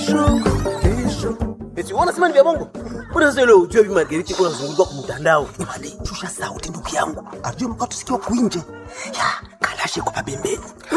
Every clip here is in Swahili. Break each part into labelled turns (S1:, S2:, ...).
S1: Eti unasema ni vya bongo? Mbona sasa ile ujue bibi Margarita kuna zungumzwa kwa mtandao? Imani, shusha sauti ndugu yangu. Ajue mko tusikia kuinje. Ya, kalashe kwa pembeni.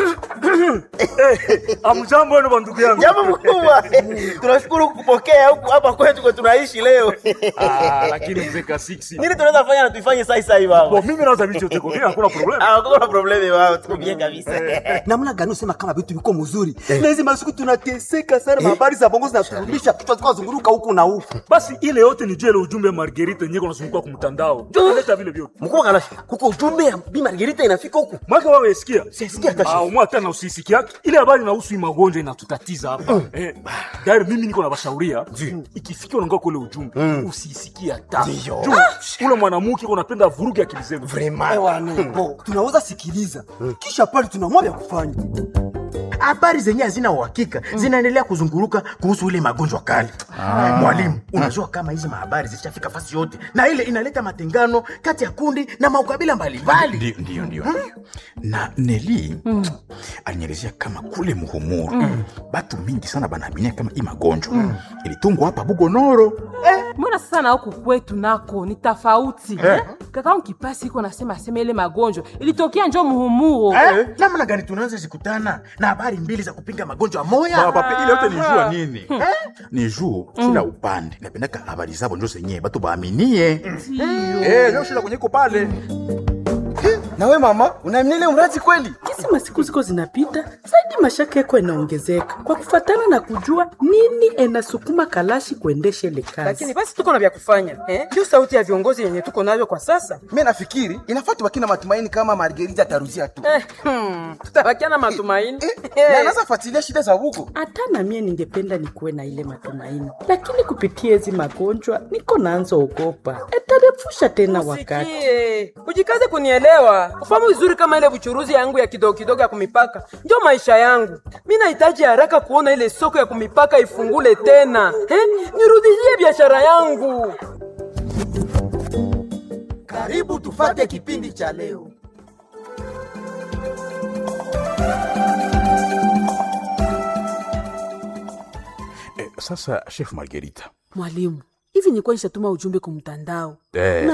S2: Amjambo wenu bandugu yangu.
S1: Jambo mkubwa. Tunashukuru kupokea huku hapa kwetu kwa tunaishi leo.
S2: Ah, lakini mzee Kasiksi.
S1: Nini tunaweza fanya na tuifanye sasa hivi baba?
S2: Bo mimi naweza vitu yote kwa mimi hakuna problem.
S1: Ah, kuna problemi wao, tuko bien kabisa.
S3: namna gani usema kama vitu viko mzuri na hizi masiku tunateseka sana habari za bongo zinaturudisha kichwa zikawa zunguruka huku na huku
S2: Basi ile yote ni jele ujumbe wa Margarita yenyewe kunazunguka kwa mtandao. Ndio leta vile vyote.
S1: Mkubwa kalashe. Kuko ujumbe ya bibi Margarita inafika huku.
S2: Mwaka wewe usikia?
S1: Sisikia hata
S2: Ah,
S1: shida.
S2: umwa tena usisikia yake. Ile habari inahusu hii magonjwa inatutatiza hapa. Eh, dari mimi niko na bashauria. Ikifikia unaongea kule ujumbe, usisikie hata. Juu, Ule mwanamke unapenda vuruge akili zenu.
S3: Bo, tunaweza sikiliza kisha pale tunaamua vya kufanya
S4: habari zenye hazina uhakika zinaendelea kuzunguruka kuhusu ile magonjwa kali. Mwalimu, unajua kama hizi mahabari zishafika fasi yote, na ile inaleta matengano kati ya kundi na maukabila mbalimbali.
S5: Ndio, ndio, ndio. Na Neli alinielezea kama kule Muhumuru batu mingi sana banaaminia kama hii magonjwa ilitungwa hapa Bugonoro.
S6: mbona sasa na huku kwetu nako ni tofauti eh? kaka kipasi iko nasema asema ile magonjwa ilitokea njo muhumuro
S4: Eh, namna gani tunaweza zikutana na habari mbili za kupinga magonjwa moya?
S5: Papa, ile yote ni jua nini? Ni juu kila upande napendaka habari zabo njo zenyewe batu baaminie. Eh, ndio shida kwenye iko pale.
S1: Na wewe mama, unaamini ile mradi kweli?
S7: Kisi masiku ziko zinapita zaidi, mashaka yako yanaongezeka kwa kufatana na kujua nini enasukuma Kalashi kuendesha ile kazi.
S8: lakini basi tuko na vya kufanya eh? Ndio sauti ya viongozi yenye tuko navyo kwa sasa
S9: mi nafikiri inafaa tubaki na matumaini kama margerita ataruzia tu
S8: eh, hmm, tutabakia na matumaini
S9: na anaweza fuatilia shida za huko
S7: Hata na mie ningependa nikuwe na ile matumaini, lakini kupitia hizi magonjwa niko naanza ogopa etarefusha tena wakati.
S8: Sikie, ujikaze kunielewa, ufahamu vizuri kama ile buchuruzi yangu ya kidogo kidogo ya kumipaka ndio maisha yangu. Mi nahitaji haraka kuona ile soko ya kumipaka ifungule tena eh? Nirudishie biashara yangu.
S3: karibu tufate kipindi cha leo
S5: Eh, sasa Chef Margarita.
S6: mwalimu hivi nilikuwa nishatuma ujumbe kumtandao
S5: Eh.